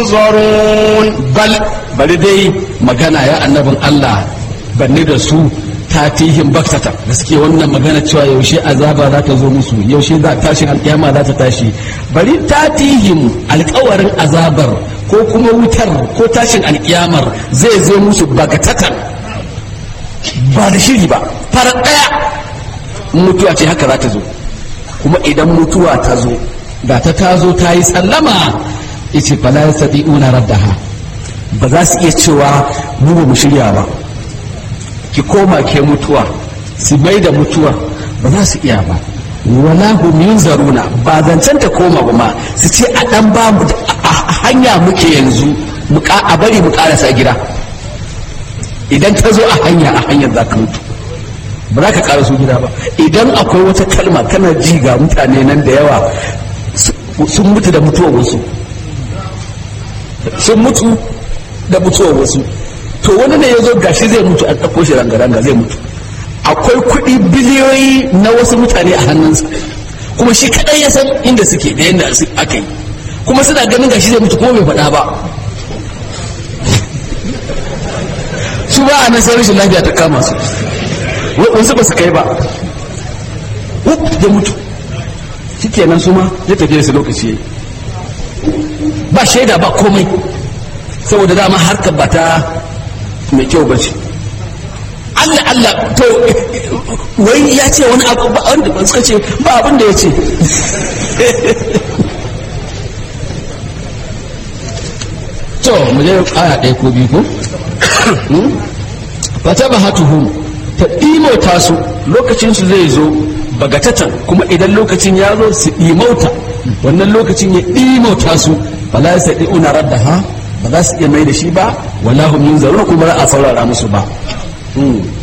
ينظرون bal bari dai magana ya annabin Allah banni da su tatihin baktata da suke wannan magana cewa yaushe azaba za ta zo musu yaushe za tashin alkiyama za ta tashi bari tatihim alkawarin azabar ko kuma wutar ko tashin alkiyamar zai zo musu bagatatan ba da shiri ba farar daya mutuwa ce haka za ta zo kuma idan mutuwa ta zo da ta tazo ta yi sallama yace fala yastati'una raddaha ba za su iya cewa mu ba mu shirya ba ki koma ke mutuwa su mai da mutuwa ba za su iya ba wala hum yunzaruna ba zancen ta koma ba ma su ce a dan ba mu a hanya muke yanzu mu ka- a bari mu karasa gida idan ta zo a hanya a hanyar za ka mutu ba za ka karaso gida ba idan akwai wata kalma kana ji ga mutane nan da yawa su- sun mutu da mutuwar wasu sun mutu da mutuwar wasu to wani ne ya zo gashi zai mutu a ɗauko shi ranga-ranga zai mutu akwai kuɗi biliyoyi na wasu mutane a hannunsa kuma shi kaɗai ya san inda suke da yadda su- aka yi kuma suna ganin gashi zai mutu kuma bai faɗa ba su ba a nan sai rashin lafiya ta kama su wa- wasu ba su kai ba wuf ya mutu shi kenan su ma ya tafiye su lokaci ya yi ba shaida ba komai saboda dama harkar ba ta mai kyau ba ce Allah Allah to wai ya ce wani abu ba wanda ba suka ce ba abin da ya ce to mu je aya ɗaya ko biyu ko fata ba hatuhum ta ɗimauta su lokacin su zai zo bagatatan kuma idan lokacin ya zo su ɗimauta wannan lokacin ya ɗimauta su ba za su ɗi una radda ha ba za su iya mai da shi ba wala hum yunzaruna kuma ba za a saurara musu ba